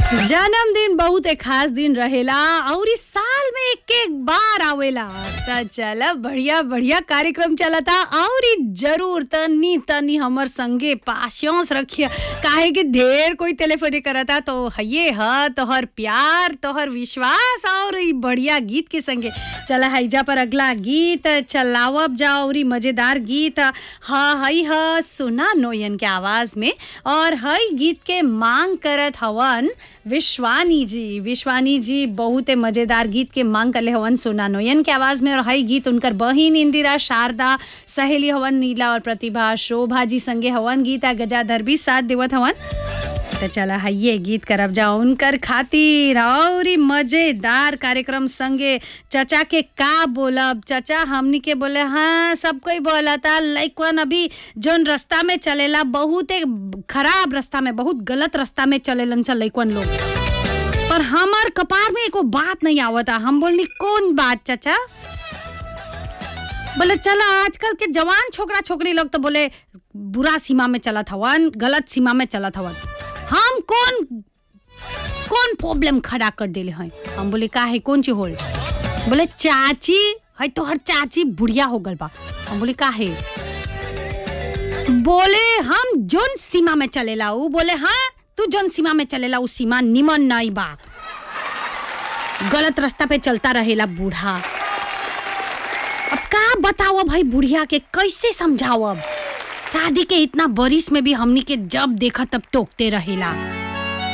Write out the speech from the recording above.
जन्मदिन बहुत एक खास दिन रहेला और इस साल में एक एक बार आवेला त चल बढ़िया बढ़िया कार्यक्रम चलता और ई जरूर तनी तनी हमर संगे पासियांस रखिए काहे कि ढेर कोई टेलीफोन करता तो ये ह तोहर प्यार तोहर विश्वास और ई बढ़िया गीत के संगे चल हैजा पर अगला गीत चलावब जाओ और ई मजेदार गीत ह हई ह सुना नोयन के आवाज में और हई गीत के मांग करत हवन विश्वानी जी विश्वानी जी बहुत मजेदार गीत के मांग करले हवन सोना नोयन के आवाज में और हई गीत उनकर बहिन इंदिरा शारदा सहेली हवन नीला और प्रतिभा शोभा जी संगे हवन गीता गजाधर भी साथ देवत हवन तो चला हइये गीत करब जाओ उनकर खातिर और ई मजेदार कार्यक्रम संगे चचा के का बोलब चचा हमनी के बोले हाँ सब कोई बोलता लइकवन अभी जोन रास्ता में चलेला बहुत एक खराब रास्ता में बहुत गलत रास्ता में चलेलन सा लइकवन लोग पर हमार कपार में एको बात नहीं आवता हम बोलनी कौन बात चाचा बोले चला आजकल के जवान छोकरा छोकरी लोग तो बोले बुरा सीमा में चलत हवन गलत सीमा में चलत हवन हम कौन कौन प्रॉब्लम खड़ा कर देले हैं हम बोले का है कौन चीज होल बोले चाची है तो हर चाची बुढ़िया हो गल बा हम बोले का है बोले हम जोन सीमा में चलेला ऊ बोले हाँ तू जोन सीमा में चलेला ऊ सीमा निमन नहीं बा गलत रास्ता पे चलता रहेला बूढ़ा अब का बताओ भाई बुढ़िया के कैसे समझाओ अब शादी के इतना बरिस में भी हमनी के जब देखा तब टोकते रहेला